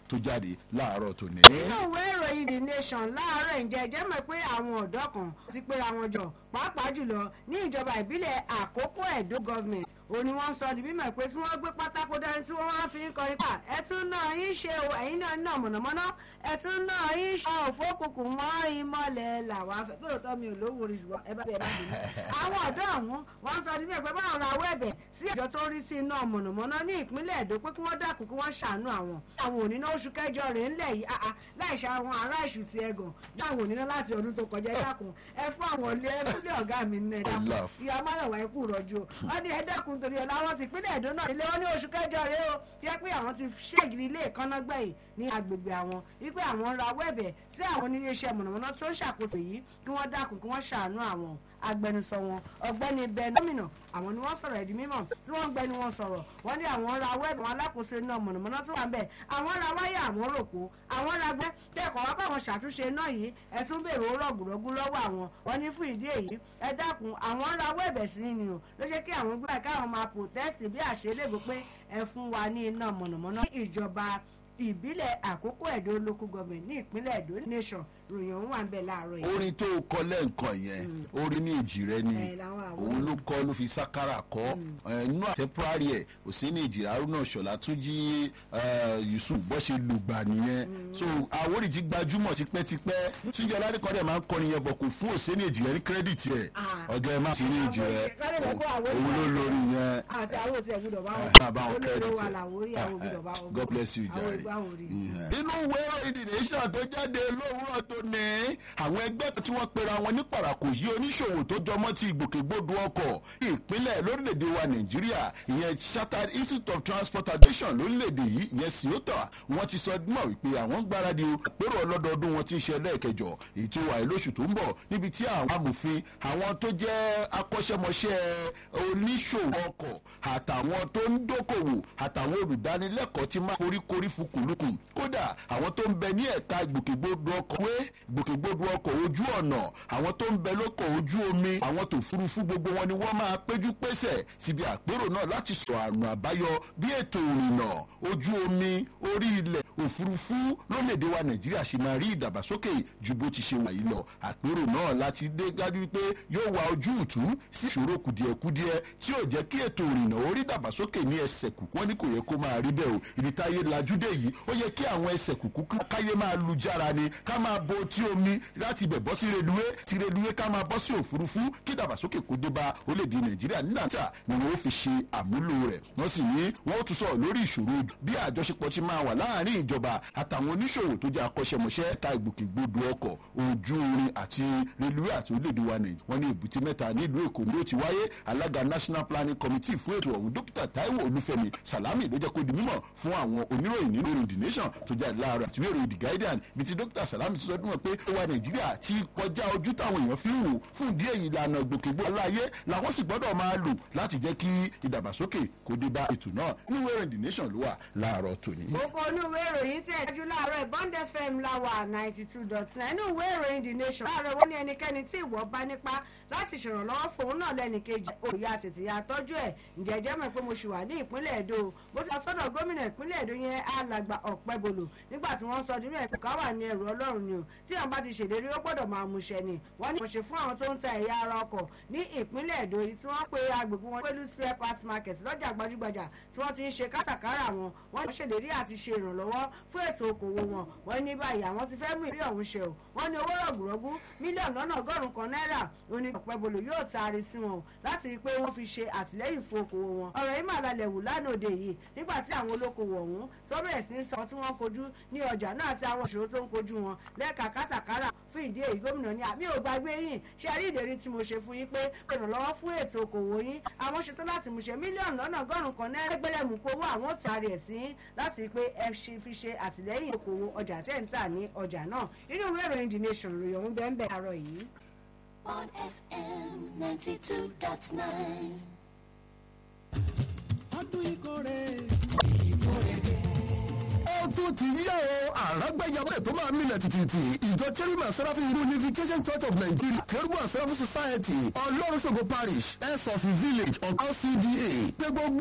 tó jáde láàárọ̀ tòní. nínú ìwé ìròyìn the nation láàárọ̀ ǹjẹ́ ẹjẹ́ mọ̀ pé àwọn ọ̀dọ́ kan ti pera wọn jọ pàápàá jùlọ ní ìjọba ìbílẹ̀ àkókò ẹ̀dó government òun ni wọ́n sọ di mímọ̀ pé tí wọ́n gbé pátákó dání tí wọ́n wá fi ń kọrin pa ẹ̀tún náà yín ṣe o ẹ̀yin náà náà mọ̀nàmọ́ná ẹ̀tún náà yín ṣe òfókùnkùn mọ́ ìmọ̀lẹ̀ làwọn afẹ́ pé òótọ́ mi ò lówó orí ṣùgbọ́n ẹ bá bẹ̀rẹ̀ bá dùn àwọn ọ̀dọ́ ọ̀hún wọ́n sọ di mímọ̀ pé báwọn rawọ́ ẹ̀bẹ̀ sí àjọ tó rí sí iná mọ̀nàmọ́ná ní ìpínlẹ̀ èdò pé kí wọ́n dákun kí wọ́n ṣàánú àwọn àwọn òníná oṣù kẹjọ rèé ńlẹ̀ yìí láì ṣe àwọn ará ìṣù ti ẹ̀gàn dáhùn òníná láti ọdún tó kọjá dákun ẹ fún àwọn ilé ẹgbẹ́ ọ̀gá mi nínú ẹ̀ dákun ìyá máyọ̀wá ẹ̀kú rọ̀jò wọ́n ní ẹ dákun torí ọ̀la wọn ti pínlẹ̀ èdò náà ilé wọn ní oṣù kẹjọ rèé o yẹ pé àwọn ti ṣègìrì ilé ìkànnàgbẹ̀yìn ní agbègbè àwọn wípé àwọn ń rawọ́ ẹ̀bẹ̀ sí àwọn oníléeṣẹ́ mọ̀nàmọ́ná tó ń ṣàkóso yìí kí wọ́n dákun kí wọ́n ṣàánú àwọn agbẹnusọ wọn ọ̀gbẹ́ni ben gómìnà àwọn ni wọ́n sọ̀rọ̀ ẹ̀dí mímọ̀ tí wọ́n gbẹnu wọn sọ̀rọ̀ wọ́n ní àwọn ra wẹẹbù wọn alákòóso iná mọ̀nàmọ́ná tó wà ń bẹ̀ àwọn ra wáyà àwọn rògbò àwọn ra gbẹ kẹ́kọ̀ọ́ wá báwọn ṣàtúnṣe iná yìí ẹ̀sùn bèrè ó rọ̀gùrọ̀gù lọ́wọ́ àwọn wọ́n ní fún ìdí èyí ẹ dákun àwọn ra wẹẹbẹ sí ni o ló ṣe kí àwọn gbé káwọn máa protest bí àṣelégbò pé ẹ fún wa ní iná mọ̀nàmọ́ná ìjọba ìbílẹ̀ àkókò ẹ̀dó local government ní ìpínlẹ̀ ẹ̀dó nation ròyìn òun wà ń bẹ̀ láàárọ̀ yìí. orin tó kọ lẹ́ǹkan yẹn orin ní èjì rẹ ni òun ló kọ́ ló fi sákàrà kọ́ inú àtẹ́pùrárì ẹ̀ òsínì èjì haruna ṣọlá tún jí yusuf bọ́ ṣe lùgbà nìyẹn so àwórì ti gbajúmọ̀ tipẹ́tipẹ́ túnjọ ládìkọ́ dẹ̀ máa ń kọrin yẹn bọ̀ kò fún òsínì èjì rẹ ní kírẹ́dìtì ẹ̀ ọ̀gá ẹ̀ má sí ní èjì rẹ òun ló lórí yẹn àti àwọn òtí ẹ̀ gbúdọ̀ bá wọn olórí wa làwórí àwọn gbúdọ̀ bá wọn God bless you jare inú ìwé ìròyìn the nation tó jáde lówùrọ̀ tó ní àwọn ẹgbẹ́ tí wọ́n pera wọn ní parakò yí oníṣòwò tó jọmọ́ ti ìgbòkègbodò ọkọ̀ ìpínlẹ̀ lórílẹ̀‐èdè wa nàìjíríà ìyẹn chartered institute of transportation lórílẹ̀‐èdè yìí ìyẹn siota wọ́n ti sọ mọ̀ wípé àwọn gbáradì àpérò ọlọ́dọọdún wọn ti ń ṣe lẹ́ẹ̀kẹjọ èyí tí ó wà lóṣù tó ń bọ̀ níbi tí àwọn amòfin àwọn tó jẹ́ akọ́ṣẹ́mọṣẹ́ oníṣòwò ọkọ̀ àtàwọn tó ń dókòwò àtàwọn olùdánilẹ́kọ̀ọ́ ti máa foríkorí fukùlùkùn kódà àwọn tó ń bẹ ní ẹ̀ka ìgbòkègbodò ọkọ̀ wé ìgbòkègbodò ọkọ̀ ojú ọ̀nà àwọn tó ń bẹ lóko ojú omi àwọn tó furuufú gbogbo wọn ni wọ́n máa péjú pésẹ̀ síbi àpérò náà láti sọ àrùn àbáyọ bí ètò ìrìnnà ojú omi orí ilẹ̀ òfurufú lórílẹ̀‐èdè wa nàìjíríà ṣe máa rí ìdàgbàsókè ju bó ti ṣe wà yìí lọ àpérò náà láti dé dájú pé yóò wá ojú ìtú sí ìṣòro kùdìẹ̀kudiẹ tí yóò jẹ́ kí ètò ìrìnnà orí ìdàgbàsókè ní ẹsẹ̀ kù wọ́n ní kò yẹ kó máa rí bẹ́ẹ̀ o ibi táyé lajúdé yìí ó yẹ kí àwọn ẹsẹ̀ kùkú káyé máa lu jára ni ká máa bo tí omi láti ibẹ̀ bọ́ sí reluwé ti reluwé ká máa bọ́ sí òfurufú kí ìdàgbàsókè kó dé bá orílẹ̀-èdè nàìjíríà nígbà tí ni wọ́n fi ṣe àmúlò rẹ̀ wọ́n sì ní wọ́n tún sọ̀rọ̀ lórí ìṣòro bí àjọṣepọ̀ ti máa wà láàárín ìjọba àtàwọn oníṣòwò tó jẹ́ akọ́ṣẹ́mọṣẹ́ ta ìgbòkègbodò ọkọ̀ ojú irin àti reluwé àti orílẹ̀-èdè wa nàìjíríà wọ́n ní èbúté mẹ́ta nílùú èkó ni ó ti wáyé alága national planning committee fún ètò ọ̀hún dókítà taiwo olúfẹ́mi salami ló jẹ́ kó di mímọ̀ fún àwọn oníròyìn nínú ìròyìn the nation tó jẹ́ láàárọ̀ àti ìròyìn the guardian bí ti dókítà salami ti sọ dún wọn pé ó wà nàìjíríà ti kọjá ojú táwọn èèyàn fi ń wò fún ìdí èyí ìlànà ìgbòkègbodò aláyé làwọn sì gbọ́dọ̀ máa lò láti jẹ́ kí ìdàgbàsókè kó dé bá ètò náà nínú ìròyìn the nation ló wà láàárọ̀ tòní. gbogbo inú ìwé ìròyìn tẹ̀ dájú láàárọ̀ bond fm láwà ninety two dot nine inú ìwé ìròyìn the nation láàárọ̀ wọ́n ní ẹnikẹ́ni tí ìwọ bá nípa láti ṣèrànlọ́wọ́ fòun náà lẹ́nìkejì òòyà tètè ya tọ́jú ẹ̀ ǹjẹ́ jẹ́ mọ̀ pé mo ṣì wà ní ìpínlẹ̀ èdò bó ti sọ́dọ̀ gómìnà ìpínlẹ̀ èdò yẹn alàgbà ọ̀pẹ́bolo nígbà tí wọ́n sọ nínú ẹ̀kọ́ ká wà ní ẹrù ọlọ́run ni o tí àwọn bá ti ṣèlérí ó gbọ́dọ̀ máa múṣẹ ni wọ́n ní ìmọ̀ṣẹ́ fún àwọn tó ń ta ẹ̀yà ara ọkọ̀ ní ìpínlẹ̀ èdò yìí tí wọ́n pe agbègbè wọn pẹ̀lú spare parts market lọ́jà gbajúgbajà tí wọ́n ti ń ṣe kátàkárà wọn wọ́n ṣèlérí àti ṣe ìrànlọ́wọ́ fún ètò okòwò wọn wọ́n ní báyìí àwọn ti fẹ́ mú ìrí ọ̀hún ṣe o wọ́n ní owó rọ̀gùrọ̀gù mílíọ̀nù lọ́nà ọgọ́rùn-ún kan náírà oní ọ̀pẹ́bolo yóò taari sí wọn láti rí i pé wọ́n fi ṣe àtìlẹ́yìn fún okòwò wọn ọ̀rọ̀ yìí máa lalẹ̀ wù lánàá òde yìí nígbà tí àwọn olókoòwò ọ̀hún tó bẹ̀rẹ̀ sí í sọ tí wọ́n kojú ní ọjà náà àti àwọn ìṣòro tó ń kojú wọn lẹ́ka kátàkárà fún ìdí èyí gómìnà ní àmì ò gbàgbé yín ṣe àrí ìdérí tí mo ṣe fún yín pé ìrànlọ́wọ́ fún ètò okòwò yín àwọn ṣetán láti mú ṣe mílíọ̀nù lọ́nà ọgọ́rùn-ún kan náírà gbẹ́lẹ́mù kó owó àwọn tààrí ẹ̀ sí láti rí i pé ẹ ṣe fi ṣe àtìlẹ́yìn okòwò ọjà tẹ̀ ń tà ní ọjà náà inú ìwé ìròyìn the nation ròyìn ọ̀hún bẹ́ẹ̀ bẹ́ẹ̀ àárọ̀ yìí. on FM 92.9. ọdún ìkórè ó tún ti yá o àràgbẹ́yàmọ́ tó máa mílẹ̀ tìtìtì ìjọ cherima seraphim unification church of nigeria kérúbù seraphim society ọlọ́run ṣògo parish s of village of lcda pé gbogbo.